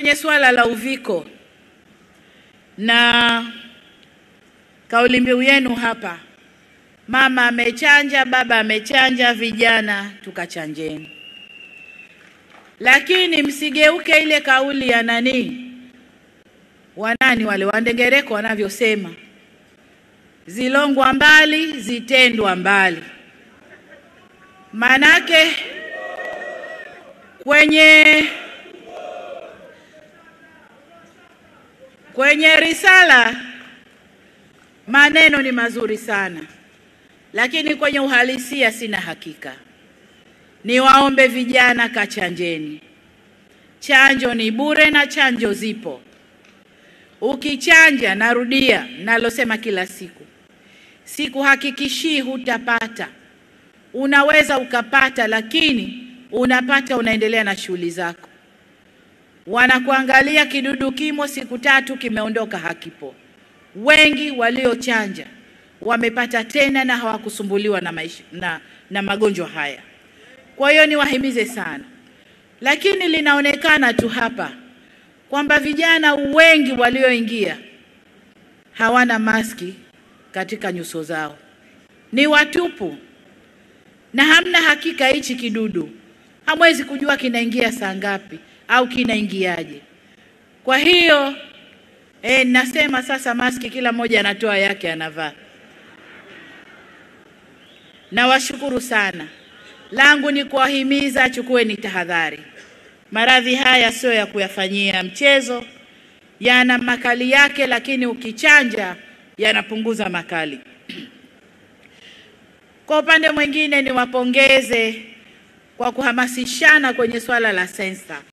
Kwenye suala la uviko na kauli mbiu yenu hapa, mama amechanja, baba amechanja, vijana tukachanjeni. Lakini msigeuke ile kauli ya nani, wanani wale wandengereko wanavyosema, zilongwa mbali zitendwa mbali. Manake kwenye kwenye risala maneno ni mazuri sana, lakini kwenye uhalisia sina hakika. Niwaombe vijana, kachanjeni. Chanjo ni bure na chanjo zipo. Ukichanja, narudia nalosema kila siku, sikuhakikishii hutapata. Unaweza ukapata, lakini unapata, unaendelea na shughuli zako. Wanakuangalia kidudu kimo, siku tatu kimeondoka, hakipo. Wengi waliochanja wamepata tena na hawakusumbuliwa na, maisha, na, na magonjwa haya. Kwa hiyo niwahimize sana, lakini linaonekana tu hapa kwamba vijana wengi walioingia hawana maski katika nyuso zao, ni watupu na hamna hakika hichi kidudu, hamwezi kujua kinaingia saa ngapi au kinaingiaje. Kwa hiyo e, nasema sasa maski kila mmoja anatoa yake anavaa. Nawashukuru sana, langu ni kuwahimiza, chukueni tahadhari. Maradhi haya sio ya kuyafanyia mchezo, yana makali yake, lakini ukichanja yanapunguza makali. Kwa upande mwingine, niwapongeze kwa kuhamasishana kwenye swala la sensa.